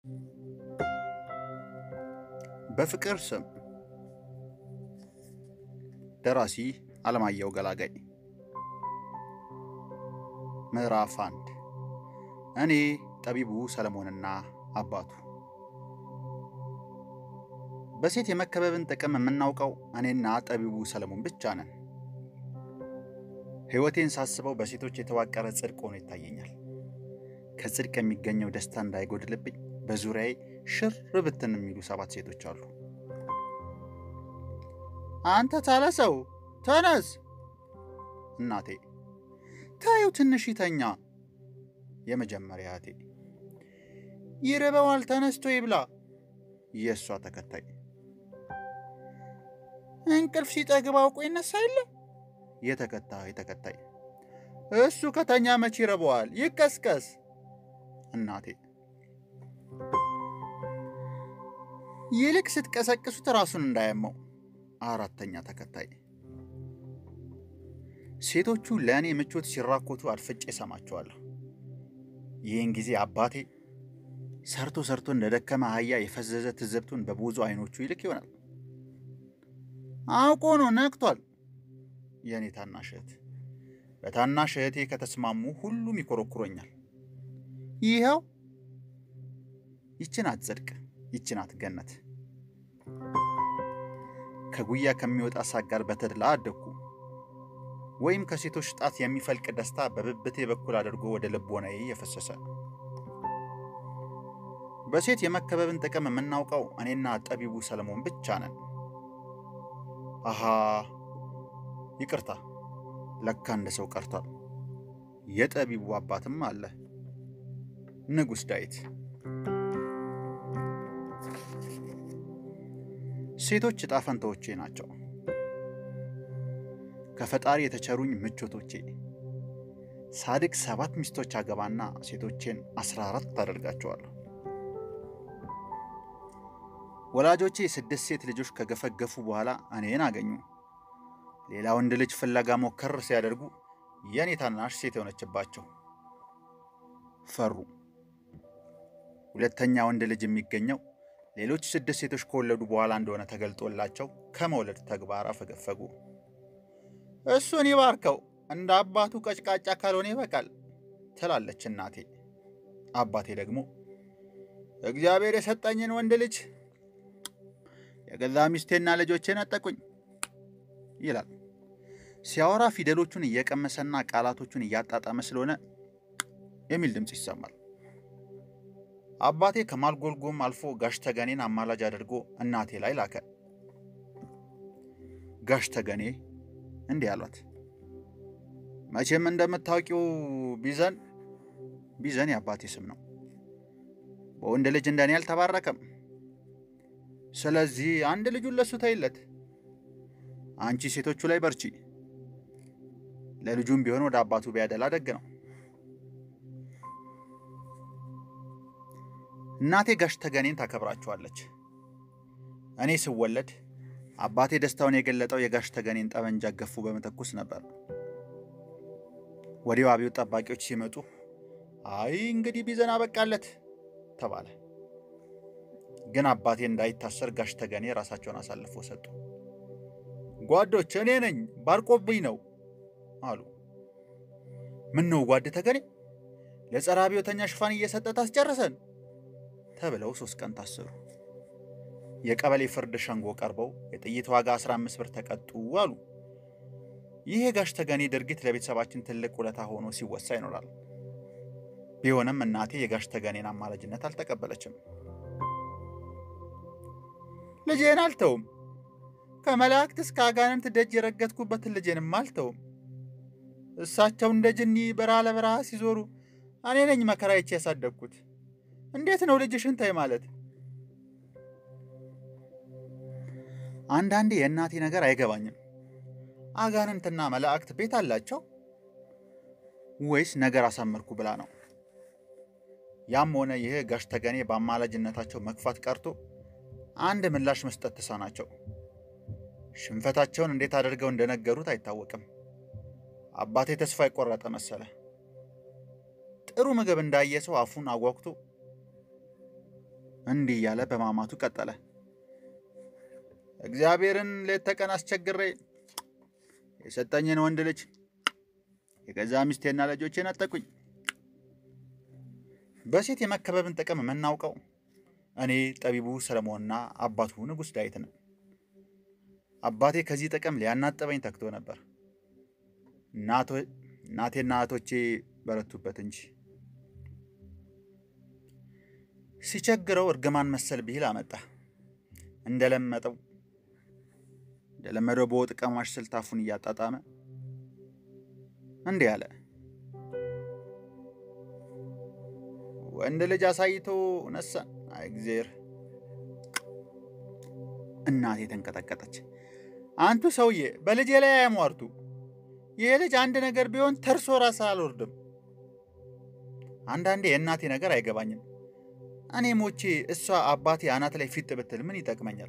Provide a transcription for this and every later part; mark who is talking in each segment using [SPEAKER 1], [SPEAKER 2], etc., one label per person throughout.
[SPEAKER 1] በፍቅር ስም ደራሲ አለማየሁ ገላጋይ ምዕራፍ አንድ እኔ ጠቢቡ ሰለሞንና አባቱ በሴት የመከበብን ጥቅም የምናውቀው እኔና ጠቢቡ ሰለሞን ብቻ ነን። ሕይወቴን ሳስበው በሴቶች የተዋቀረ ጽድቅ ሆኖ ይታየኛል። ከጽድቅ የሚገኘው ደስታ እንዳይጎድልብኝ በዙሪያዬ ሽር ብትን የሚሉ ሰባት ሴቶች አሉ። አንተ ታለ ሰው ተነስ! እናቴ ታዩ ትንሽ ይተኛ። የመጀመሪያ እህቴ ይርበዋል፣ ተነስቶ ይብላ። የእሷ ተከታይ እንቅልፍ ሲጠግብ አውቆ ይነሳ የለ የተከታይ ተከታይ እሱ ከተኛ መቼ ይረበዋል፣ ይቀስቀስ። እናቴ ይልቅ ስትቀሰቅሱት ራሱን እንዳያመው። አራተኛ ተከታይ ሴቶቹ ለእኔ ምቾት ሲራኮቱ አድፍጬ እሰማቸዋለሁ። ይህን ጊዜ አባቴ ሰርቶ ሰርቶ እንደ ደከመ አህያ የፈዘዘ ትዝብቱን በብዙ አይኖቹ ይልክ ይሆናል። አውቆ ነው ነቅቷል። የእኔ ታናሽ እህት በታናሽ እህቴ ከተስማሙ ሁሉም ይኮረኩሮኛል። ይኸው ይችናት ጽድቅ፣ ይችናት ገነት። ከጉያ ከሚወጣ ሳግ ጋር በተድላ አደግኩ። ወይም ከሴቶች ጣት የሚፈልቅ ደስታ በብብቴ በኩል አድርጎ ወደ ልቦናዬ የፈሰሰ። በሴት የመከበብን ጥቅም የምናውቀው እኔና ጠቢቡ ሰለሞን ብቻ ነን። አሃ ይቅርታ፣ ለካ እንደ ሰው ቀርቷል። የጠቢቡ አባትም አለ፣ ንጉሥ ዳዊት። ሴቶች ዕጣ ፈንታዎቼ ናቸው። ከፈጣሪ የተቸሩኝ ምቾቶቼ። ሳድግ ሰባት ሚስቶች አገባና ሴቶቼን አስራ አራት አደርጋቸዋለሁ። ወላጆቼ ስድስት ሴት ልጆች ከገፈገፉ በኋላ እኔን አገኙ። ሌላ ወንድ ልጅ ፍለጋ ሞከር ሲያደርጉ የእኔ ታናሽ ሴት የሆነችባቸው ፈሩ። ሁለተኛ ወንድ ልጅ የሚገኘው ሌሎች ስድስት ሴቶች ከወለዱ በኋላ እንደሆነ ተገልጦላቸው ከመውለድ ተግባር አፈገፈጉ። እሱን ይባርከው እንደ አባቱ ቀጭቃጫ ካልሆነ ይበቃል ትላለች እናቴ። አባቴ ደግሞ እግዚአብሔር የሰጠኝን ወንድ ልጅ የገዛ ሚስቴና ልጆቼ ነጠቁኝ ይላል። ሲያወራ ፊደሎቹን እየቀመሰና ቃላቶቹን እያጣጣመ ስለሆነ የሚል ድምፅ ይሰማል። አባቴ ከማልጎልጎም አልፎ ጋሽ ተገኔን አማላጅ አድርጎ እናቴ ላይ ላከ። ጋሽ ተገኔ እንዲህ አሏት። መቼም እንደምታውቂው ቢዘን ቢዘን የአባቴ ስም ነው። በወንድ ልጅ እንደኔ አልተባረከም። ስለዚህ አንድ ልጁን ለሱ ተይለት። አንቺ ሴቶቹ ላይ በርቺ። ለልጁም ቢሆን ወደ አባቱ ቢያደላ ደግ ነው። እናቴ ጋሽ ተገኔን ታከብራቸዋለች። እኔ ስወለድ አባቴ ደስታውን የገለጠው የጋሽ ተገኔን ጠመንጃ ገፉ በመተኩስ ነበር። ወዲያው አብዮት ጠባቂዎች ሲመጡ አይ እንግዲህ ቢዘን አበቃለት ተባለ። ግን አባቴ እንዳይታሰር ጋሽ ተገኔ ራሳቸውን አሳልፎ ሰጡ። ጓዶች እኔ ነኝ ባርቆብኝ ነው አሉ። ምን ነው ጓድ ተገኔ ለጸረ አብዮተኛ ሽፋን እየሰጠ ታስጨርሰን ተብለው ሶስት ቀን ታሰሩ። የቀበሌ ፍርድ ሸንጎ ቀርበው የጥይት ዋጋ 15 ብር ተቀጡ አሉ። ይህ የጋሽ ተገኔ ድርጊት ለቤተሰባችን ትልቅ ውለታ ሆኖ ሲወሳ ይኖራል። ቢሆንም እናቴ የጋሽ ተገኔን አማላጅነት አልተቀበለችም። ልጄን አልተውም፣ ከመላእክት እስከ አጋንንት ደጅ የረገጥኩበትን ልጄንም አልተውም። እሳቸው እንደ ጅኒ በረሃ ለበረሃ ሲዞሩ እኔ ነኝ መከራይቼ ያሳደግኩት። እንዴት ነው ልጅሽን ተይ ማለት? አንዳንዴ የእናቴ ነገር አይገባኝም። አጋንንትና መላእክት ቤት አላቸው ወይስ ነገር አሳመርኩ ብላ ነው? ያም ሆነ ይህ ጋሽ ተገኔ በአማላጅነታቸው መግፋት ቀርቶ አንድ ምላሽ መስጠት ተሳናቸው። ሽንፈታቸውን እንዴት አድርገው እንደነገሩት አይታወቅም። አባቴ ተስፋ የቆረጠ መሰለ። ጥሩ ምግብ እንዳየ ሰው አፉን አጓጉቶ እንዲህ እያለ በማማቱ ቀጠለ። እግዚአብሔርን ሌት ተቀን አስቸግሬ የሰጠኝን ወንድ ልጅ የገዛ ሚስቴና ልጆቼ ነጠቁኝ። በሴት የመከበብን ጥቅም የምናውቀው እኔ ጠቢቡ ሰለሞንና አባቱ ንጉሥ ዳዊት ነን። አባቴ ከዚህ ጥቅም ሊያናጠበኝ ተግቶ ነበር። እናቴና እህቶቼ በረቱበት እንጂ ሲቸግረው እርግማን መሰል ብሂል አመጣ። እንደለመጠው እንደለመደው በወጥ ቀማሽ ስልት አፉን እያጣጣመ እንዲህ አለ። ወንድ ልጅ አሳይቶ ነሳን። አይ እግዜር! እናቴ ተንቀጠቀጠች። አንቱ ሰውዬ በልጄ ላይ አያሟርቱ። ይህ ልጅ አንድ ነገር ቢሆን ተርሶ ራስ አልወርድም። አንዳንዴ የእናቴ ነገር አይገባኝም። እኔ ሞቼ እሷ አባቴ አናት ላይ ፊት ብትል ምን ይጠቅመኛል?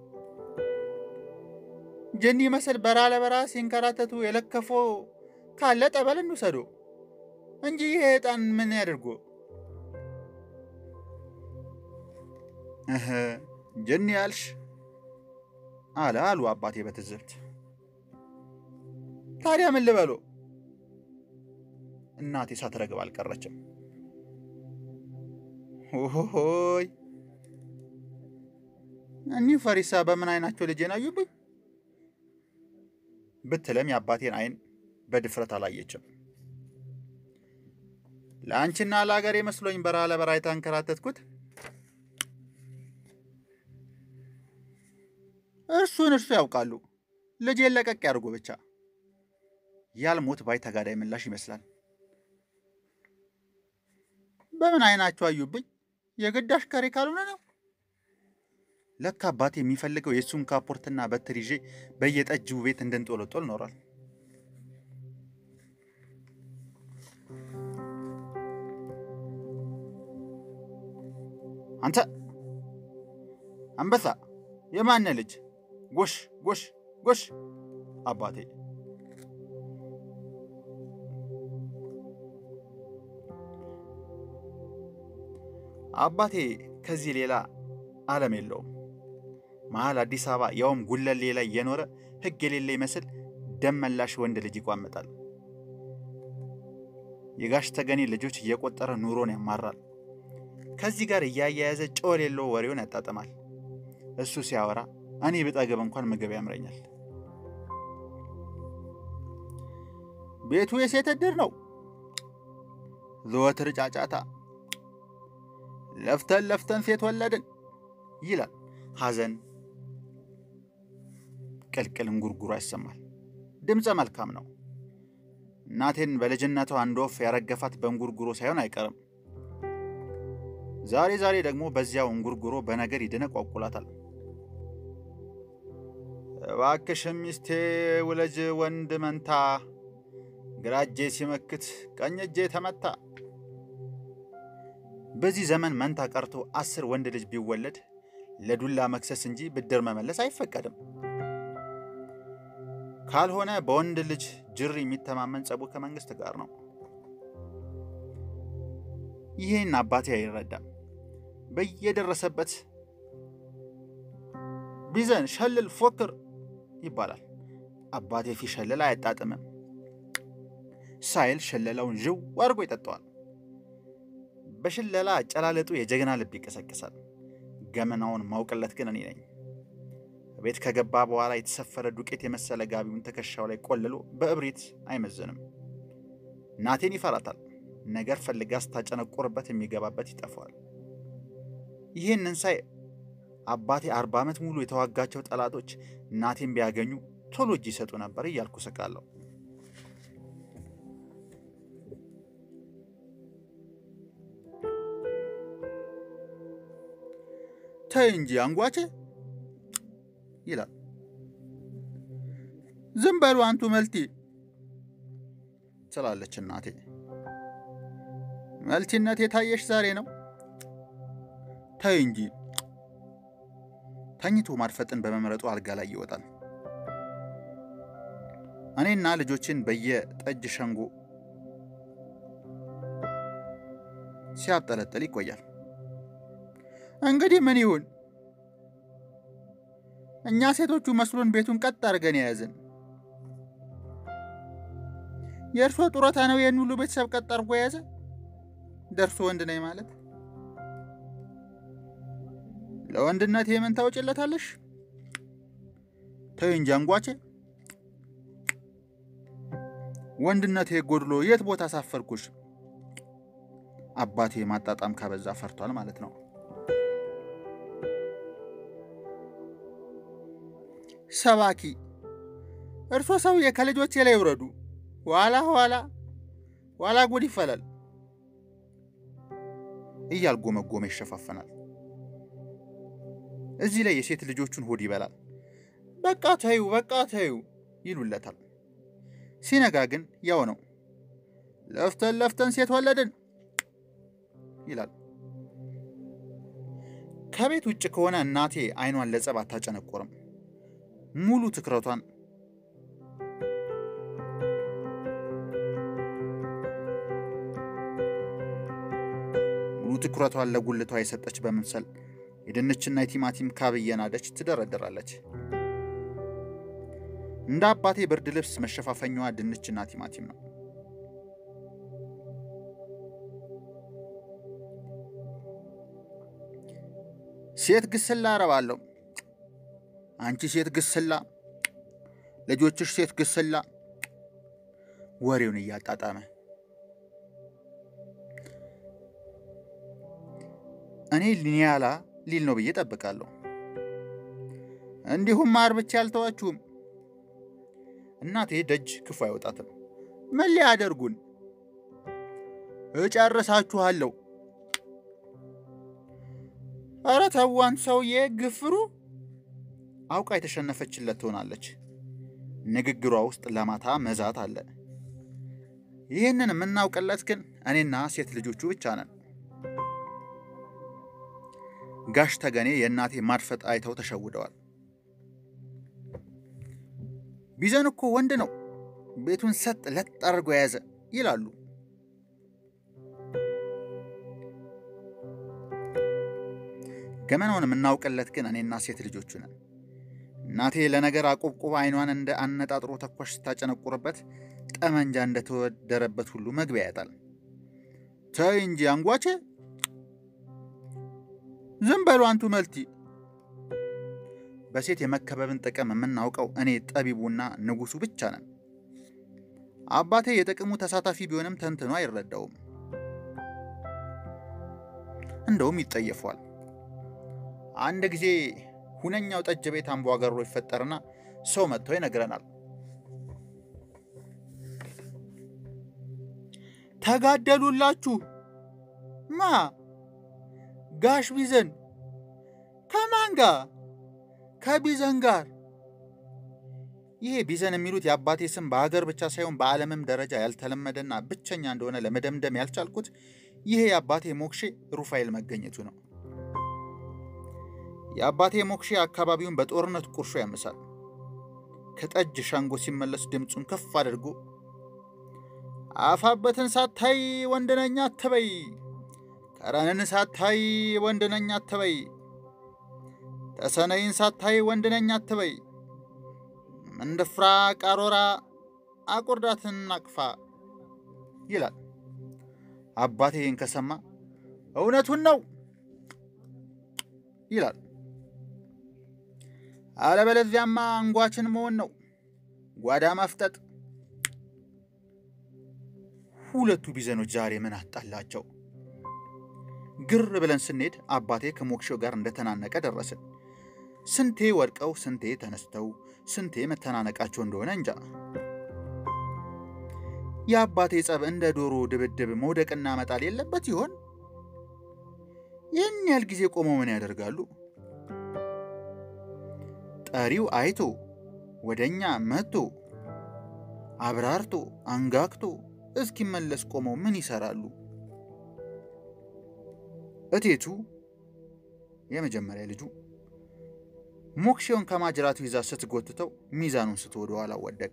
[SPEAKER 1] ጅኒ መሰል በራ ለበራ ሲንከራተቱ የለከፎ ካለ ጠበል እንውሰዶ እንጂ ይሄ ዕጣን ምን ያደርጎ? እህ ጅኒ ያልሽ አለ አሉ አባቴ በትዝብት። ታዲያ ምን ልበሎ? እናቴ ሳትረግብ አልቀረችም። ሆይ እኒህ ፈሪሳ በምን አይናቸው ልጄን አዩብኝ ብትለም የአባቴን አይን በድፍረት አላየችም። ለአንቺና ለአገሬ መስሎኝ በረሃ ለበረሃ የተንከራተትኩት እርሱን እርሱ ያውቃሉ። ልጄን ለቀቅ ያድርጉ ብቻ። ያልሞት ባይ ተጋዳይ ምላሽ ይመስላል። በምን አይናቸው አዩብኝ? የግድ አሽከሬ ካልሆነ ነው። ለካ አባቴ የሚፈልገው የእሱን ካፖርትና በትር ይዤ በየጠጅው ቤት እንድንጦለጦል ኖሯል። አንተ አንበሳ የማነ ልጅ? ጎሽ ጎሽ ጎሽ! አባቴ አባቴ ከዚህ ሌላ ዓለም የለውም። መሀል አዲስ አበባ ያውም ጉለሌ ላይ የኖረ ሕግ የሌለ ይመስል ደም መላሽ ወንድ ልጅ ይቋምጣል። የጋሽ ተገኔ ልጆች እየቆጠረ ኑሮን ያማራል። ከዚህ ጋር እያያያዘ ጨው የሌለው ወሬውን ያጣጥማል። እሱ ሲያወራ እኔ ብጠግብ እንኳን ምግብ ያምረኛል። ቤቱ የሴት እድር ነው። ዘወትር ጫጫታ፣ ለፍተን ለፍተን ሴት ወለድን ይላል። ሐዘን ቅልቅል እንጉርጉሮ ያሰማል። ድምፀ መልካም ነው። እናቴን በልጅነቷ አንድ ወፍ ያረገፋት በእንጉርጉሮ ሳይሆን አይቀርም። ዛሬ ዛሬ ደግሞ በዚያው እንጉርጉሮ በነገር ይደነቋቁላታል። እባክሽ ሚስቴ ውለጅ ወንድ መንታ፣ ግራ እጄ ሲመክት ቀኝ እጄ ተመታ። በዚህ ዘመን መንታ ቀርቶ አስር ወንድ ልጅ ቢወለድ ለዱላ መክሰስ እንጂ ብድር መመለስ አይፈቀድም። ካልሆነ በወንድ ልጅ ጅር የሚተማመን ጸቡ ከመንግስት ጋር ነው። ይህን አባቴ አይረዳም። በየደረሰበት ቢዘን ሸልል ፎክር ይባላል። አባቴ ፊሸልል አያጣጥምም። ሳይል ሸለላውን ዥው አድርጎ ይጠጣዋል። በሽለላ አጨላለጡ የጀግና ልብ ይቀሰቅሳል። ገመናውን ማውቅለት ግን እኔ ነኝ። ቤት ከገባ በኋላ የተሰፈረ ዱቄት የመሰለ ጋቢውን ትከሻው ላይ ቆልሎ በእብሪት አይመዝንም። እናቴን ይፈራታል። ነገር ፈልጋ ስታጨነቁርበት የሚገባበት ይጠፋዋል። ይህንን ሳይ አባቴ አርባ ዓመት ሙሉ የተዋጋቸው ጠላቶች እናቴን ቢያገኙ ቶሎ እጅ ይሰጡ ነበር እያልኩ ስቃለሁ። ተይ እንጂ አንጓቼ ይላል። ዝም በሉ አንቱ መልቲ ትላለች እናቴ። መልቲነት የታየሽ ዛሬ ነው። ተይ እንጂ ተኝቶ ማድፈጥን በመምረጡ አልጋ ላይ ይወጣል። እኔና ልጆችን በየጠጅ ሸንጎ ሲያብጠለጥል ይቆያል። እንግዲህ ምን ይሁን? እኛ ሴቶቹ መስሎን ቤቱን ቀጥ አድርገን የያዝን። የእርሶ ጡረታ ነው ይህን ሁሉ ቤተሰብ ቀጥ አድርጎ የያዘ? ደርሶ ወንድ ነኝ ማለት ለወንድነት የምን ታወጭለታለሽ? ተይ እንጂ አንጓቼ፣ ወንድነቴ ጎድሎ የት ቦታ አሳፈርኩሽ? አባቴ ማጣጣም ካበዛ ፈርቷል ማለት ነው። ሰባኪ እርሶ ሰውዬ ከልጆቼ ላይ ይውረዱ። ኋላ ኋላ ኋላ ጉድ ይፈላል እያልጎመጎመ ይሸፋፈናል። እዚህ ላይ የሴት ልጆቹን ሆድ ይበላል። በቃ ተዩ፣ በቃ ተዩ ይሉለታል። ሲነጋ ግን ያው ነው። ለፍተን ለፍተን ሴት ወለድን ይላል። ከቤት ውጭ ከሆነ እናቴ አይኗን ለጸብ አታጨነቆርም። ሙሉ ትኩረቷን ሙሉ ትኩረቷን ለጉልቷ የሰጠች በመምሰል የድንችና የቲማቲም ካብ እየናደች ትደረድራለች። እንደ አባቴ ብርድ ልብስ መሸፋፈኛዋ ድንችና ቲማቲም ነው። ሴት ግስላ አረባለሁ። አንቺ ሴት ግስላ፣ ልጆችሽ ሴት ግስላ። ወሬውን እያጣጣመ እኔ ሊኒያላ ሊል ነው ብዬ ጠብቃለሁ። እንዲሁም ማር ብቻ አልተዋችሁም። እናቴ ደጅ ክፉ አይወጣትም። ምን ሊያደርጉን? እጨርሳችኋለሁ። ኧረ ተው አንቱ ሰውዬ ግፍሩ። አውቃ የተሸነፈችለት ትሆናለች። ንግግሯ ውስጥ ለማታ መዛት አለ። ይህንን የምናውቅለት ግን እኔና ሴት ልጆቹ ብቻ ነን። ጋሽ ተገኔ የእናቴ ማድፈጥ አይተው ተሸውደዋል። ቢዘን እኮ ወንድ ነው፣ ቤቱን ሰጥ ለጥ አድርጎ የያዘ ይላሉ። ገመናውን የምናውቅለት ግን እኔና ሴት ልጆቹ ነን። እናቴ ለነገር አቆብቁባ አይኗን እንደ አነጣጥሮ ተኳሽ ስታጨነቁርበት ጠመንጃ እንደተወደረበት ሁሉ መግቢያ ያጣል። ተይ እንጂ አንጓቼ፣ ዝም በሉ አንቱ መልቲ። በሴት የመከበብን ጥቅም የምናውቀው እኔ ጠቢቡና ንጉሱ ብቻ ነን። አባቴ የጥቅሙ ተሳታፊ ቢሆንም ተንትኖ አይረዳውም። እንደውም ይጠየፏል። አንድ ጊዜ ሁነኛው ጠጅ ቤት አምባጓሮ ይፈጠርና ሰው መጥቶ ይነግረናል። ተጋደሉላችሁ። ማ? ጋሽ ቢዘን። ከማን ጋር? ከቢዘን ጋር። ይሄ ቢዘን የሚሉት የአባቴ ስም በሀገር ብቻ ሳይሆን በዓለምም ደረጃ ያልተለመደና ብቸኛ እንደሆነ ለመደምደም ያልቻልኩት ይሄ የአባቴ ሞክሼ ሩፋኤል መገኘቱ ነው። የአባቴ ሞክሼ አካባቢውን በጦርነት ቁርሾ ያምሳል። ከጠጅ ሻንጎ ሲመለስ ድምፁን ከፍ አድርጎ አፋበትን ሳታይ ወንድነኛ አትበይ፣ ከረንን ሳታይ ወንድነኛ አትበይ፣ ተሰነይን ሳታይ ወንድነኛ አትበይ፣ ምንድፍራ ቃሮራ አቁርዳትን አቅፋ ይላል። አባቴ ይህን ከሰማ እውነቱን ነው ይላል። አለበለዚያማ አንጓችን መሆን ነው፣ ጓዳ ማፍጠጥ። ሁለቱ ቢዘኖች ዛሬ ምን አጣላቸው? ግር ብለን ስንሄድ አባቴ ከሞክሼው ጋር እንደተናነቀ ደረስን። ስንቴ ወድቀው ስንቴ ተነስተው ስንቴ መተናነቃቸው እንደሆነ እንጃ። የአባቴ ጸብ እንደ ዶሮ ድብድብ መውደቅና መጣል የለበት ይሆን? ይህን ያህል ጊዜ ቆመው ምን ያደርጋሉ? ጠሪው አይቶ ወደኛ መጥቶ አብራርቶ አንጋግቶ እስኪመለስ ቆመው ምን ይሰራሉ? እቴቱ የመጀመሪያ ልጁ ሞክሼውን ከማጅራቱ ይዛ ስትጎትተው ሚዛኑን ስቶ ወደ ኋላ ወደቀ።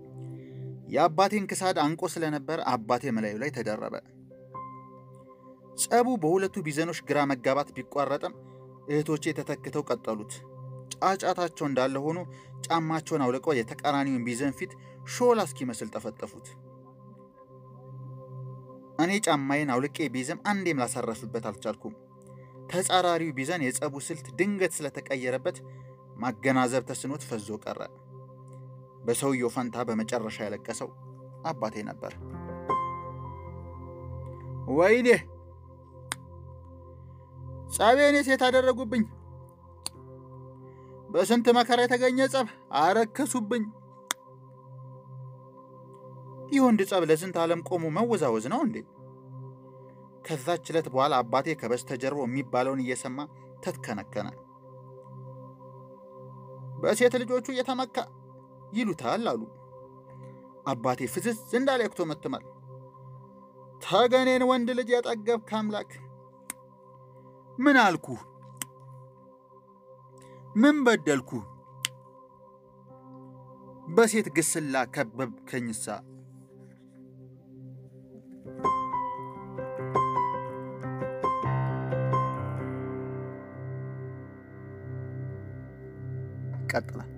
[SPEAKER 1] የአባቴን ክሳድ አንቆ ስለነበር አባቴ መላዩ ላይ ተደረበ። ጸቡ በሁለቱ ቢዘኖች ግራ መጋባት ቢቋረጥም እህቶቼ ተተክተው ቀጠሉት። ጫጫታቸው እንዳለ ሆኖ ጫማቸውን አውልቀው የተቃራኒውን ቢዘን ፊት ሾላ እስኪመስል ጠፈጠፉት። እኔ ጫማዬን አውልቄ ቢዝም አንዴም ላሳረፍበት አልቻልኩም። ተጻራሪው ቢዘን የጸቡ ስልት ድንገት ስለተቀየረበት ማገናዘብ ተስኖት ፈዞ ቀረ። በሰውየው ፈንታ በመጨረሻ ያለቀሰው አባቴ ነበር። ወይኔ ጸቤኔ ሴት አደረጉብኝ። በስንት መከራ የተገኘ ጸብ አረከሱብኝ። ይህ ወንድ ጸብ ለስንት ዓለም ቆሞ መወዛወዝ ነው እንዴ? ከዛች ዕለት በኋላ አባቴ ከበስተጀርባው የሚባለውን እየሰማ ተትከነከነ። በሴት ልጆቹ እየተመካ ይሉታል አሉ። አባቴ ፍዝዝ እንዳለ ያኩተመትማል። ተገኔን ወንድ ልጅ ያጠገብክ አምላክ ምን አልኩ? ምን በደልኩ? በሴት ግስላ ከበብከኝሳ። ቀጥላል